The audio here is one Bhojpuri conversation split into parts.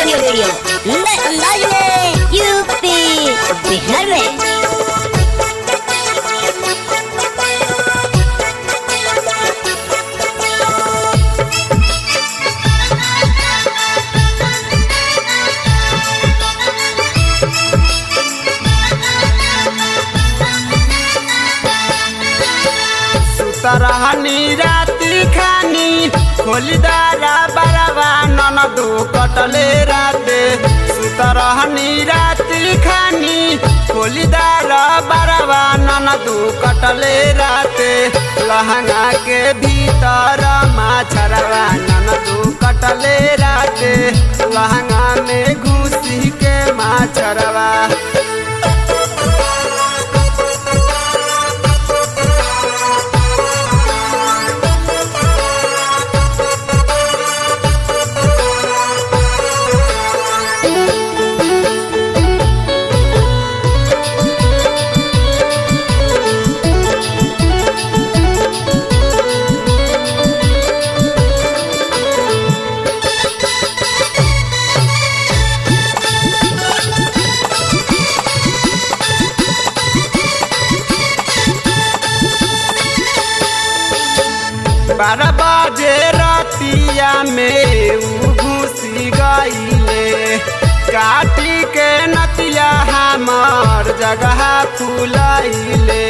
ऑडियो वीडियो नए अंदाज में यूपी बिहार में सुतरहनी राति खानी खोलिदारा बरवा ननदू कटले राते सुतरहनी राति खानी खोलिदारा बरवा ननदू कटले राते लहंगा के भीतर माछरवा ननदू कटले राते लहंगा में घुसी के माछरवा बारह बजे रतिया में उ घुसी गईले काटी के नतिया हमार जगह फुलैले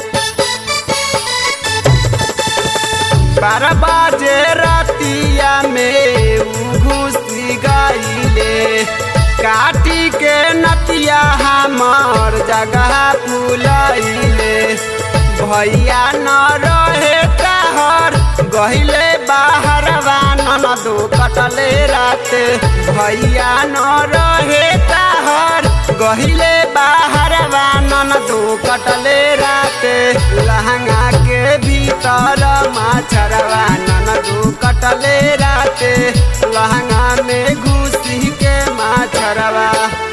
बारह बजे रतिया में उ घुसी गईले काटी के नतिया हमार जगह फुलैले भैया न रहे कहर गहिले बाहर ननदो कटले राते भैया न रहे कहर गहिले बाहर ननदो कटले राते लहंगा के भीतर माछरवा ननदो कटले राते लहंगा में घुसी के माछरवा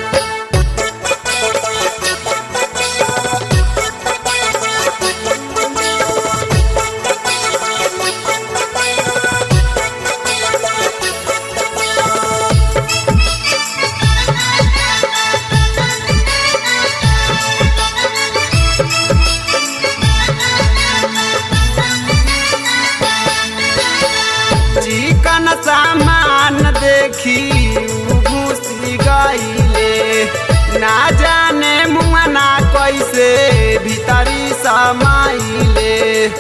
चिकन सामान देखी उ घुसी गईले ना जाने मुआना कैसे भीतरी समाइले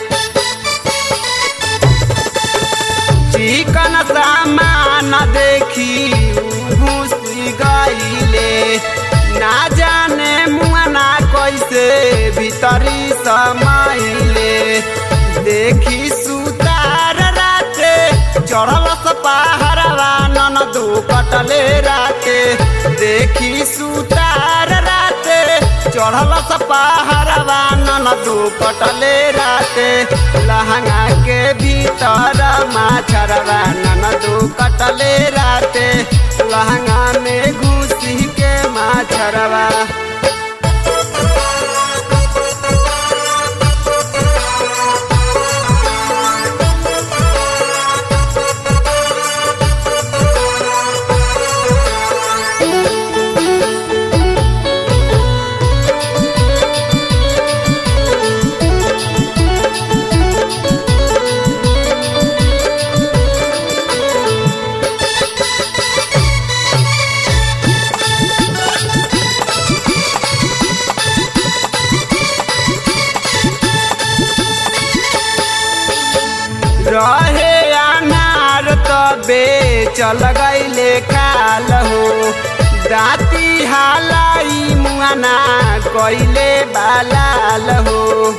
चिकन सामान देखी उ घुसी गईले ना जाने मुआना कैसे भीतरी समाइले देखी सुतार राते चढ़ल पहाड़वा ननदू कटले राते देखी सुतार राते चढ़ल पहाड़वा ननदू कटले राते लहंगा के भीतर माछरवा ननदू कटले राते लहंगा में घुसी के माछरवा रहे अनार तबे चल गईले काल हो दाती हालाई मुआना कइले बालाल हो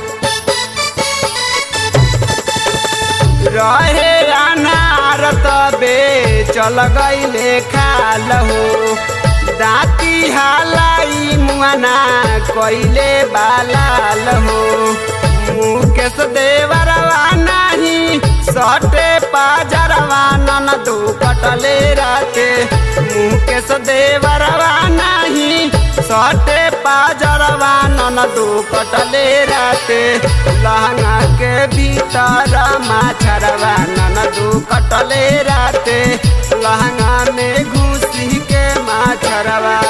रहे अनार तबे चल गईले खाल हो दाती हालाई मुआना कइले बालाल हो मुकेश देवरवा नाही सटे पाजरवा ननदू कटले राते मुकेश देवरवा नाही सटे पाजरवा ननदू कटले राते लहंगा के भीतर माछरवा ननदू कटले राते लहंगा में घुसी के घरवा